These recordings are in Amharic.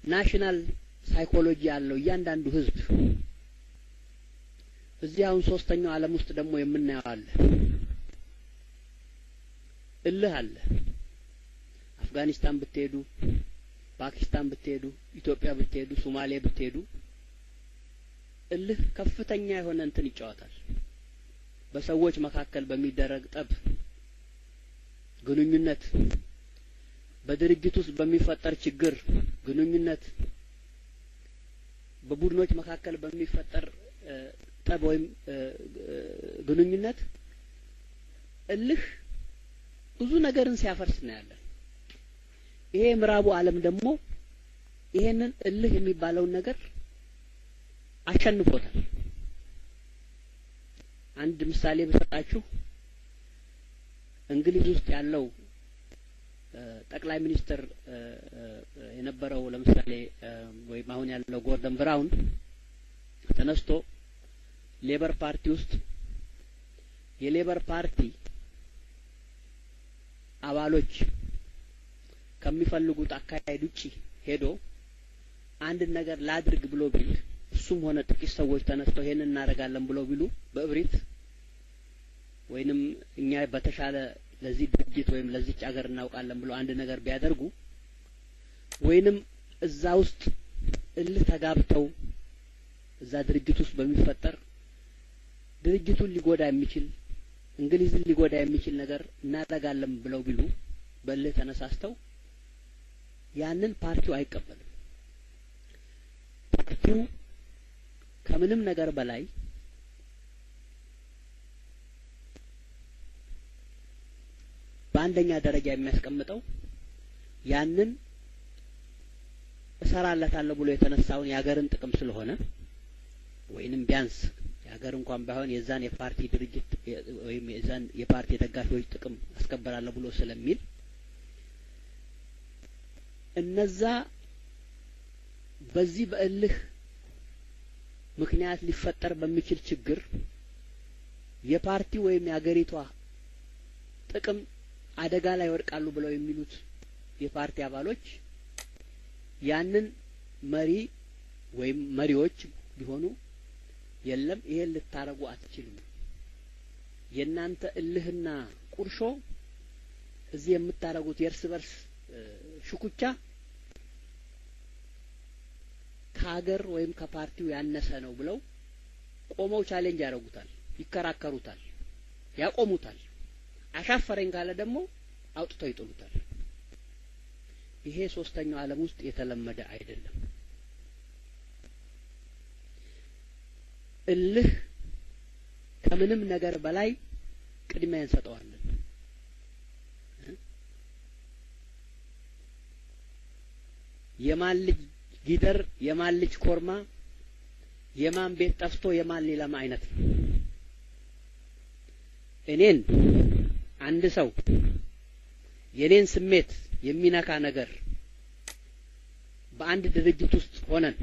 ናሽናል ሳይኮሎጂ ያለው እያንዳንዱ ህዝብ እዚህ አሁን ሶስተኛው ዓለም ውስጥ ደግሞ የምናየው አለ እልህ አለ። አፍጋኒስታን ብትሄዱ፣ ፓኪስታን ብትሄዱ፣ ኢትዮጵያ ብትሄዱ፣ ሶማሌ ብትሄዱ እልህ ከፍተኛ የሆነ እንትን ይጫወታል። በሰዎች መካከል በሚደረግ ጠብ፣ ግንኙነት፣ በድርጅት ውስጥ በሚፈጠር ችግር ግንኙነት፣ በቡድኖች መካከል በሚፈጠር ጠብ ወይም ግንኙነት እልህ ብዙ ነገርን ሲያፈርስ እናያለን። ይሄ የምዕራቡ ዓለም ደግሞ ይሄንን እልህ የሚባለውን ነገር አሸንፎታል። አንድ ምሳሌ ብሰጣችሁ እንግሊዝ ውስጥ ያለው ጠቅላይ ሚኒስትር የነበረው ለምሳሌ ወይም አሁን ያለው ጎርደን ብራውን ተነስቶ ሌበር ፓርቲ ውስጥ የሌበር ፓርቲ አባሎች ከሚፈልጉት አካሄድ ውጪ ሄዶ አንድን ነገር ላድርግ ብሎ ቢል እሱም ሆነ ጥቂት ሰዎች ተነስተው ይሄንን እናደርጋለን ብለው ቢሉ በእብሪት ወይንም እኛ በተሻለ ለዚህ ድርጅት ወይም ለዚች አገር እናውቃለን ብለው አንድ ነገር ቢያደርጉ ወይንም እዛ ውስጥ እልህ ተጋብተው እዛ ድርጅት ውስጥ በሚፈጠር ድርጅቱን ሊጎዳ የሚችል እንግሊዝን ሊጎዳ የሚችል ነገር እናደርጋለን ብለው ቢሉ በእልህ ተነሳስተው ያንን ፓርቲው አይቀበልም። ፓርቲው ከምንም ነገር በላይ በአንደኛ ደረጃ የሚያስቀምጠው ያንን እሰራለታለሁ ብሎ የተነሳውን የሀገርን ጥቅም ስለሆነ ወይንም ቢያንስ የሀገር እንኳን ባይሆን የዛን የፓርቲ ድርጅት ወይም የዛን የፓርቲ ደጋፊዎች ጥቅም አስከበራለሁ ብሎ ስለሚል እነዛ በዚህ በእልህ ምክንያት ሊፈጠር በሚችል ችግር የፓርቲ ወይም የአገሪቷ ጥቅም አደጋ ላይ ይወድቃሉ ብለው የሚሉት የፓርቲ አባሎች ያንን መሪ ወይም መሪዎች ቢሆኑ የለም ይሄን ልታረጉ አትችሉም፣ የእናንተ እልህና ቁርሾ እዚህ የምታረጉት የእርስ በርስ ሽኩቻ ከሀገር ወይም ከፓርቲው ያነሰ ነው ብለው ቆመው ቻሌንጅ ያደርጉታል፣ ይከራከሩታል፣ ያቆሙታል። አሻፈረኝ ካለ ደግሞ አውጥተው ይጥሉታል። ይሄ ሶስተኛው ዓለም ውስጥ የተለመደ አይደለም። እልህ ከምንም ነገር በላይ ቅድሚያ እንሰጠዋለን። የማን ልጅ ጊደር፣ የማን ልጅ ኮርማ፣ የማን ቤት ጠፍቶ የማን ሊለማ አይነት ነው። እኔን አንድ ሰው የኔን ስሜት የሚነካ ነገር በአንድ ድርጅት ውስጥ ሆነን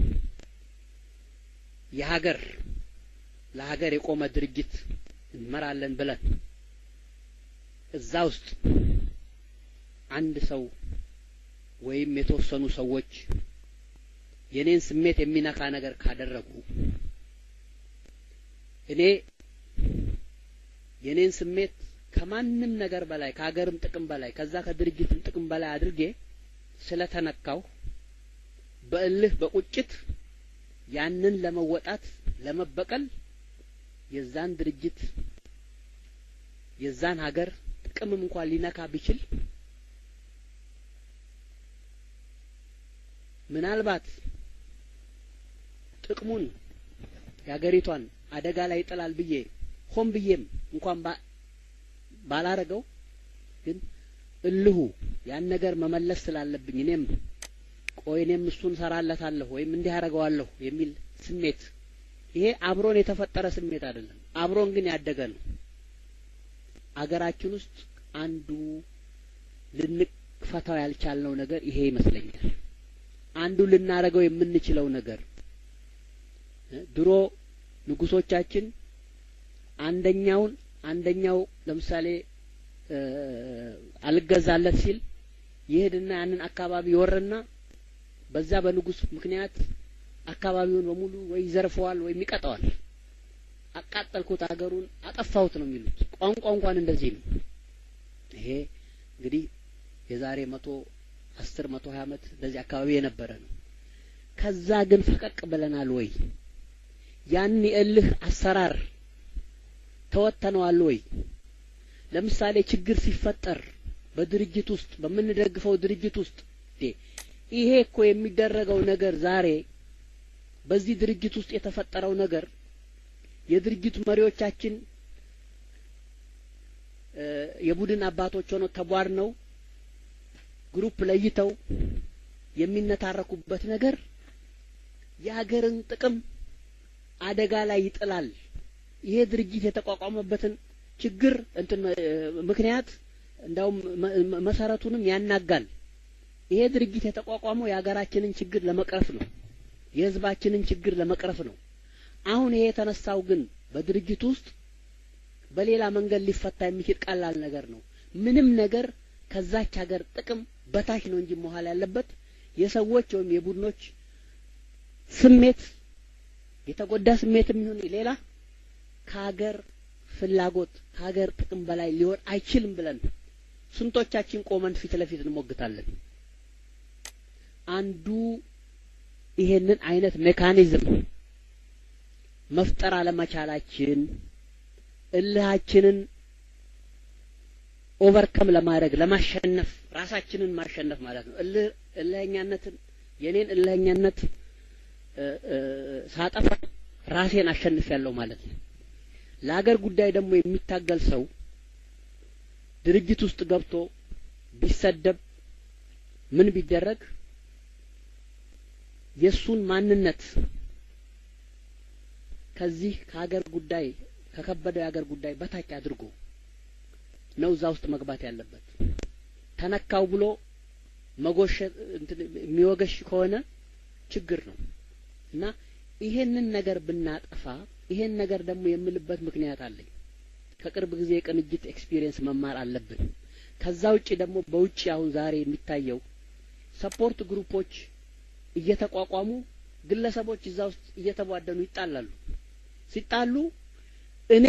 የሀገር ለሀገር የቆመ ድርጅት እንመራለን ብለን እዛ ውስጥ አንድ ሰው ወይም የተወሰኑ ሰዎች የኔን ስሜት የሚነካ ነገር ካደረጉ እኔ የኔን ስሜት ከማንም ነገር በላይ ከሀገርም ጥቅም በላይ ከዛ ከድርጅትም ጥቅም በላይ አድርጌ ስለተነካው በእልህ በቁጭት ያንን ለመወጣት ለመበቀል የዛን ድርጅት የዛን ሀገር ጥቅምም እንኳን ሊነካ ቢችል ምናልባት ጥቅሙን የሀገሪቷን አደጋ ላይ ይጥላል ብዬ ሆን ብዬም እንኳን ባላረገው ግን እልሁ ያን ነገር መመለስ ስላለብኝ እኔም ቆይ እኔም እሱን ሰራለታለሁ ወይም እንዲህ አደርገዋለሁ የሚል ስሜት ይሄ አብሮን የተፈጠረ ስሜት አይደለም። አብሮን ግን ያደገ ነው። አገራችን ውስጥ አንዱ ልንፈታው ያልቻልነው ነገር ይሄ ይመስለኛል። አንዱ ልናረገው የምንችለው ነገር ድሮ ንጉሶቻችን አንደኛውን አንደኛው ለምሳሌ አልገዛለት ሲል ይሄድና ያንን አካባቢ ይወርና በዛ በንጉስ ምክንያት አካባቢውን በሙሉ ወይ ይዘርፈዋል ወይም ይቀጠዋል። አቃጠልኩት፣ ሀገሩን አጠፋሁት ነው የሚሉት። ቋንቋ እንኳን እንደዚህ ነው። ይሄ እንግዲህ የዛሬ መቶ አስር መቶ ሀያ ዓመት እንደዚህ አካባቢ የነበረ ነው። ከዛ ግን ፈቀቅ ብለናል ወይ? ያን የእልህ አሰራር ተወተነዋል ወይ? ለምሳሌ ችግር ሲፈጠር በድርጅት ውስጥ በምንደግፈው ድርጅት ውስጥ ይሄ እኮ የሚደረገው ነገር ዛሬ በዚህ ድርጅት ውስጥ የተፈጠረው ነገር የድርጅቱ መሪዎቻችን የቡድን አባቶች ሆነው ተቧድነው ግሩፕ ለይተው የሚነታረኩበት ነገር የሀገርን ጥቅም አደጋ ላይ ይጥላል። ይሄ ድርጅት የተቋቋመበትን ችግር እንትን ምክንያት እንዳውም መሰረቱንም ያናጋል። ይሄ ድርጅት የተቋቋመው የሀገራችንን ችግር ለመቅረፍ ነው። የህዝባችንን ችግር ለመቅረፍ ነው። አሁን ይሄ የተነሳው ግን በድርጅት ውስጥ በሌላ መንገድ ሊፈታ የሚችል ቀላል ነገር ነው። ምንም ነገር ከዛች ሀገር ጥቅም በታች ነው እንጂ መዋል ያለበት የሰዎች ወይም የቡድኖች ስሜት የተጎዳ ስሜት የሚሆን ሌላ ከሀገር ፍላጎት ከሀገር ጥቅም በላይ ሊሆን አይችልም ብለን ስንቶቻችን ቆመን ፊት ለፊት እንሞግታለን። አንዱ ይሄንን አይነት ሜካኒዝም መፍጠር አለመቻላችን እልሃችንን ኦቨርከም ለማድረግ ለማሸነፍ ራሳችንን ማሸነፍ ማለት ነው። እልህ እልህኛነትን የኔን እልህኛነት ሳጠፋ ራሴን አሸንፍ ያለው ማለት ነው። ለሀገር ጉዳይ ደግሞ የሚታገል ሰው ድርጅት ውስጥ ገብቶ ቢሰደብ ምን ቢደረግ የእሱን ማንነት ከዚህ ከሀገር ጉዳይ ከከበደው የሀገር ጉዳይ በታች አድርጎ ነው እዛ ውስጥ መግባት ያለበት። ተነካው ብሎ መጎሸት የሚወገሽ ከሆነ ችግር ነው እና ይሄንን ነገር ብናጠፋ ይሄን ነገር ደግሞ የምልበት ምክንያት አለኝ። ከቅርብ ጊዜ የቅንጅት ኤክስፒሪየንስ መማር አለብን። ከዛ ውጪ ደግሞ በውጪ አሁን ዛሬ የሚታየው ሰፖርት ግሩፖች እየተቋቋሙ ግለሰቦች እዛ ውስጥ እየተቧደኑ ይጣላሉ። ሲጣሉ እኔ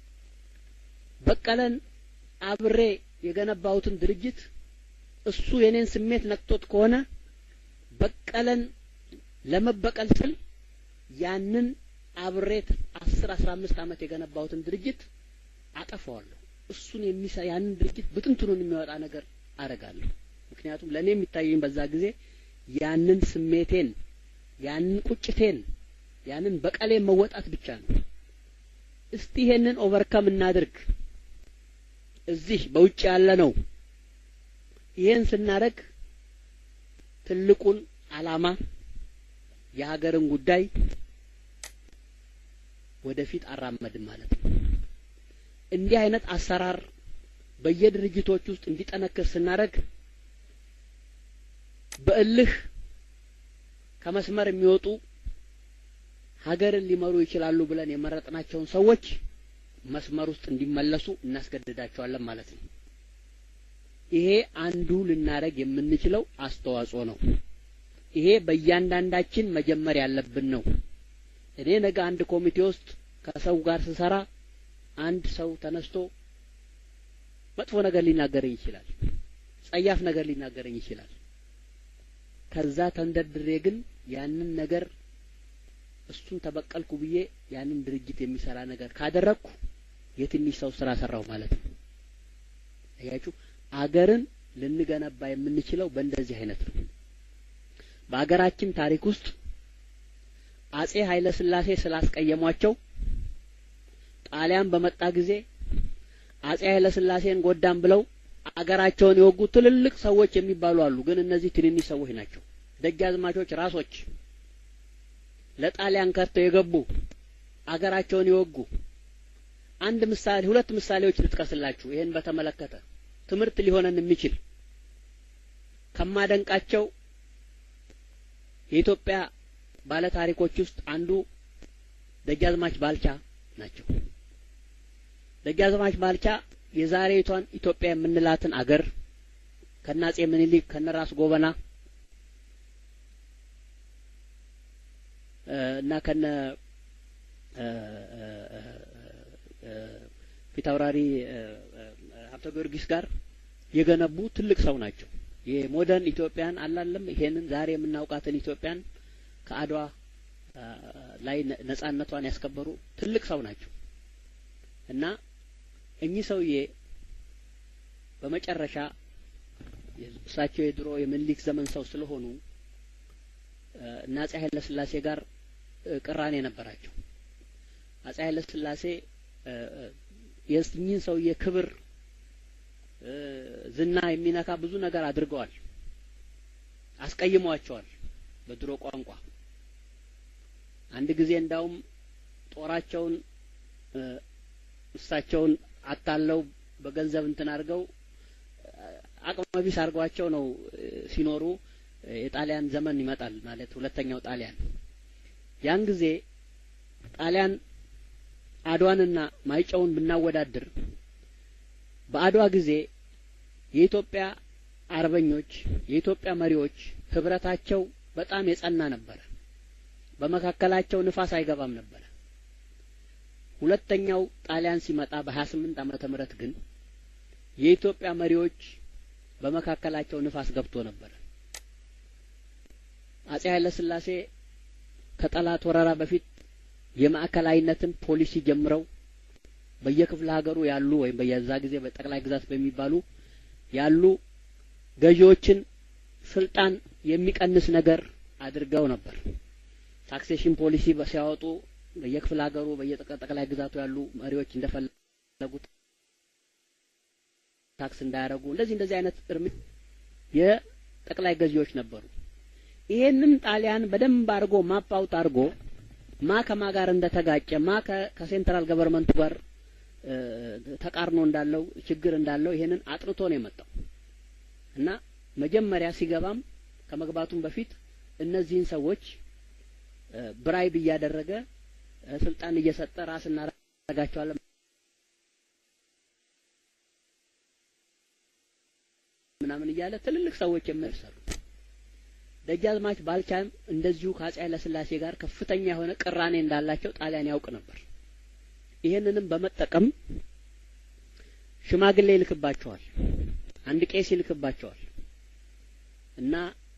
በቀለን አብሬ የገነባሁትን ድርጅት እሱ የኔን ስሜት ነክቶት ከሆነ በቀለን ለመበቀል ስል ያንን አብሬት አስር አስራ አምስት ዓመት የገነባሁትን ድርጅት አጠፋዋለሁ። እሱን የሚሰ ያንን ድርጅት ብትንትኑን የሚያወጣ ነገር አደርጋለሁ። ምክንያቱም ለእኔ የሚታየኝ በዛ ጊዜ ያንን ስሜቴን ያንን ቁጭቴን ያንን በቀሌን መወጣት ብቻ ነው። እስቲ ይሄንን ኦቨርከም እናድርግ። እዚህ በውጭ ያለ ነው። ይሄን ስናደርግ ትልቁን አላማ የሀገርን ጉዳይ ወደፊት አራመድን ማለት ነው። እንዲህ አይነት አሰራር በየድርጅቶች ውስጥ እንዲጠነክር ስናደርግ በእልህ ከመስመር የሚወጡ ሀገርን ሊመሩ ይችላሉ ብለን የመረጥናቸውን ሰዎች መስመር ውስጥ እንዲመለሱ እናስገድዳቸዋለን ማለት ነው። ይሄ አንዱ ልናደርግ የምንችለው አስተዋጽኦ ነው። ይሄ በእያንዳንዳችን መጀመር ያለብን ነው። እኔ ነገ አንድ ኮሚቴ ውስጥ ከሰው ጋር ስሰራ አንድ ሰው ተነስቶ መጥፎ ነገር ሊናገረኝ ይችላል። ጸያፍ ነገር ሊናገረኝ ይችላል። ከዛ ተንደርድሬ ግን ያንን ነገር እሱን ተበቀልኩ ብዬ ያንን ድርጅት የሚሰራ ነገር ካደረግኩ የትንሽ ሰው ስራ ሰራሁ ማለት ነው። አያችሁ፣ አገርን ልንገነባ የምንችለው በእንደዚህ አይነት ነው። በአገራችን ታሪክ ውስጥ አጼ ኃይለ ሥላሴ ስላስቀየሟቸው ጣሊያን በመጣ ጊዜ አጼ ኃይለ ሥላሴን ጎዳም ብለው አገራቸውን የወጉ ትልልቅ ሰዎች የሚባሉ አሉ። ግን እነዚህ ትንንሽ ሰዎች ናቸው። ደጃዝማቾች ራሶች ለጣሊያን ከርተው የገቡ አገራቸውን የወጉ አንድ ምሳሌ ሁለት ምሳሌዎች ልጥቀስላችሁ። ይሄን በተመለከተ ትምህርት ሊሆነን የሚችል ከማደንቃቸው የኢትዮጵያ ባለታሪኮች ውስጥ አንዱ ደጃዝማች ባልቻ ናቸው። ደጃዝማች ባልቻ የዛሬቷን ኢትዮጵያ የምንላትን አገር ከናጼ ምኒልክ ከነራስ ጎበና እና ከነ ፊታውራሪ ሀብተ ጊዮርጊስ ጋር የገነቡ ትልቅ ሰው ናቸው። የሞደርን ኢትዮጵያን አላለም ይሄንን ዛሬ የምናውቃትን ኢትዮጵያን ከአድዋ ላይ ነጻነቷን ያስከበሩ ትልቅ ሰው ናቸው እና እኚህ ሰውዬ በመጨረሻ እሳቸው የድሮ የምኒልክ ዘመን ሰው ስለሆኑ እና አጼ ኃይለ ሥላሴ ጋር ቅራኔ ነበራቸው። አጼ ኃይለ ሥላሴ የእኚህን ሰውዬ ክብር ዝና የሚነካ ብዙ ነገር አድርገዋል፣ አስቀይሟቸዋል። በድሮ ቋንቋ አንድ ጊዜ እንዳውም ጦራቸውን እሳቸውን አታለው በገንዘብ እንትን አድርገው አቅመ ቢስ አድርጓቸው ነው ሲኖሩ የጣሊያን ዘመን ይመጣል ማለት ሁለተኛው ጣሊያን ያን ጊዜ ጣሊያን አድዋንና ማይጨውን ብናወዳድር በአድዋ ጊዜ የኢትዮጵያ አርበኞች የኢትዮጵያ መሪዎች ህብረታቸው በጣም የጸና ነበረ። በመካከላቸው ንፋስ አይገባም ነበረ። ሁለተኛው ጣሊያን ሲመጣ በሀያ ስምንት ዓመተ ምህረት ግን የኢትዮጵያ መሪዎች በመካከላቸው ንፋስ ገብቶ ነበረ። አጼ ኃይለ ሥላሴ ከጠላት ወረራ በፊት የማዕከላዊነትን ፖሊሲ ጀምረው በየክፍለ ሀገሩ ያሉ ወይም በየዛ ጊዜ በጠቅላይ ግዛት በሚባሉ ያሉ ገዢዎችን ስልጣን የሚቀንስ ነገር አድርገው ነበር። ታክሴሽን ፖሊሲ ሲያወጡ በየክፍለ ሀገሩ በየጠቅላይ ግዛቱ ያሉ መሪዎች እንደፈለጉት ታክስ እንዳያደርጉ እንደዚህ እንደዚህ አይነት እርምጃ የጠቅላይ ገዢዎች ነበሩ። ይሄንን ጣሊያን በደንብ አድርጎ ማፕ አውት አድርጎ ማ ከማ ጋር እንደተጋጨ ማ ከሴንትራል ገቨርንመንቱ ጋር ተቃርኖ እንዳለው ችግር እንዳለው ይሄንን አጥርቶ ነው የመጣው እና መጀመሪያ ሲገባም ከመግባቱም በፊት እነዚህን ሰዎች ብራይብ እያደረገ ስልጣን እየሰጠ ራስ እናደርጋቸዋለን ምናምን እያለ ትልልቅ ሰዎች የሚሰሩ ደጃዝማች ባልቻም እንደዚሁ ከአጼ ኃይለ ሥላሴ ጋር ከፍተኛ የሆነ ቅራኔ እንዳላቸው ጣሊያን ያውቅ ነበር። ይሄንንም በመጠቀም ሽማግሌ ይልክባቸዋል፣ አንድ ቄስ ይልክባቸዋል እና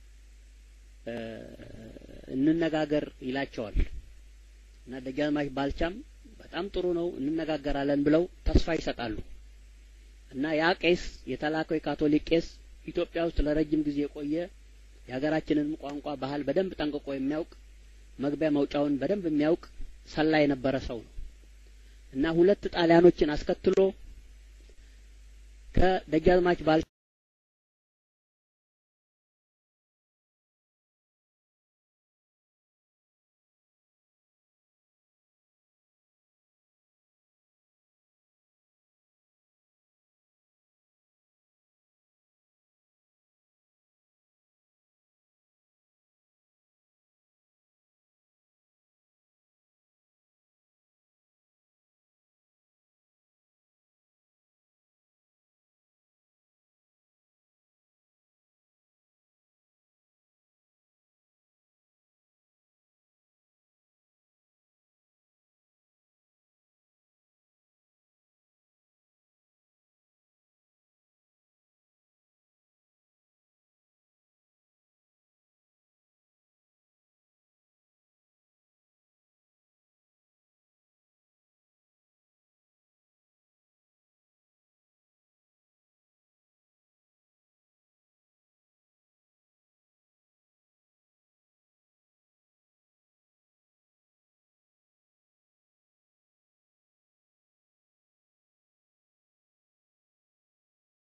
እንነጋገር ይላቸዋል እና ደጃዝማች ባልቻም በጣም ጥሩ ነው እንነጋገራለን ብለው ተስፋ ይሰጣሉ እና ያ ቄስ የተላከው የካቶሊክ ቄስ ኢትዮጵያ ውስጥ ለረጅም ጊዜ የቆየ የሀገራችንን ቋንቋ ባህል በደንብ ጠንቅቆ የሚያውቅ መግቢያ መውጫውን በደንብ የሚያውቅ ሰላ የነበረ ሰው ነው እና ሁለት ጣሊያኖችን አስከትሎ ከደጃዝማች ባል